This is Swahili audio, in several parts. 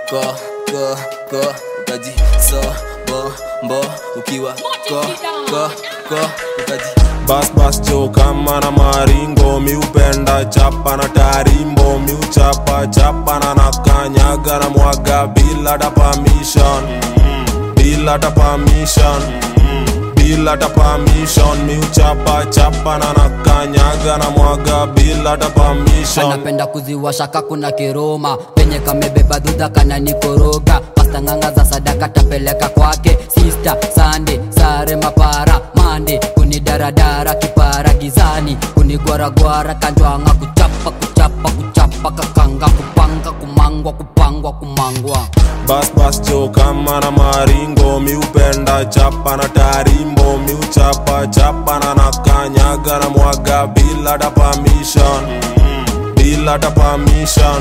ko ko ko ukaji so bo mbo ukiwa ko ko ko ukaji bas bas cho kama na maringo miupenda chapa na tarimbo miuchapa chapa na nakanyaga na mwaga bila ta permission bila ta permission bila ta permission miuchapa chapa na nakanyaga na mwaga bila ta permission anapenda kuziwasha kakuna kiroma penye kamebeba dhudha kana nikoroga pasta ng'anga za sadaka tapeleka kwake sista sande sare mapara mande kunidaradara kipara gizani kunigwaragwara kanjwanga kuchapa kuchapa kuchapa kakanga kupanga kumangwa kupangwa kumangwa bas bas cho kama na maringo miupenda chapa na tarimbo miuchapa chapa na nakanyaga na mwaga bila ta permission bila ta permission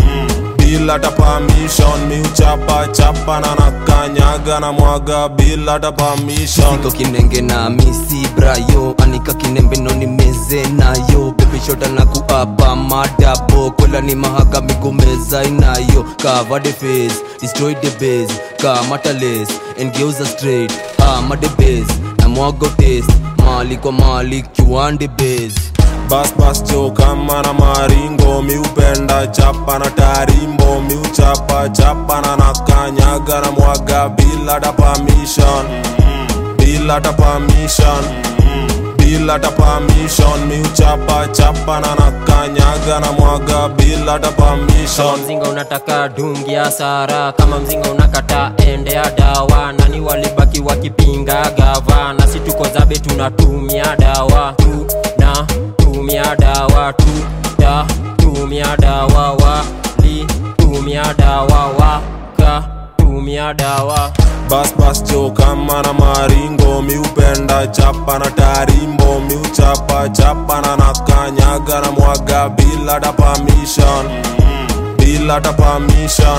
bila ta permission miuchapa chapa na nakanyaga na mwaga bila ta permission siko kinenge na misi brayo anika kinembe no ni meze nayo bebishota na kuapa madabo kwela ni mahaga migomeza inayo cover the face destroy the base kamata lace engeuza straight ama the base na mwago taste mali kwa mali kiwande base bas bas cho kama na maringo miupenda chapa na tarimbo miuchapa chapa na nakanyaga na mwaga bila ta permission bila ta permission bila ta permission miuchapa chapa na nakanyaga na mwaga bila ta kama permission mzinga unataka dungi ya sara kama mzinga unakata ende ya dawa nani walibaki wakipinga gava na si tuko zabe tunatumia dawa tu na tumia dawa tu da tumia dawa wali tumia dawa waka tumia dawa bas bas cho kama na maringo miupenda chapa na tarimbo miuchapa chapa na nakanyaga na mwaga bila ta permission bila ta permission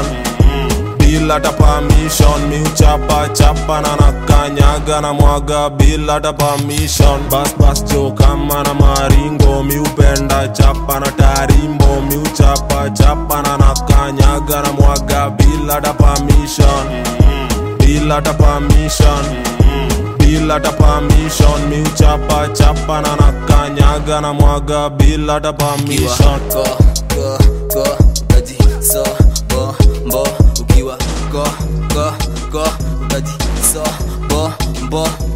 bila ta permission miuchapa chapa na nakanyaga na mwaga bila ta permission bas bas cho kama na maringo miupenda chapa na tarimbo miuchapa chapa na nakanyaga na mwaga bila ta permission bila ta permission bila ta permission miuchapa chapa na nakanyaga na mwaga bila ta permission ko ko ko ukaji so bo mbo ukiwa ko ko ko ukaji so bo mbo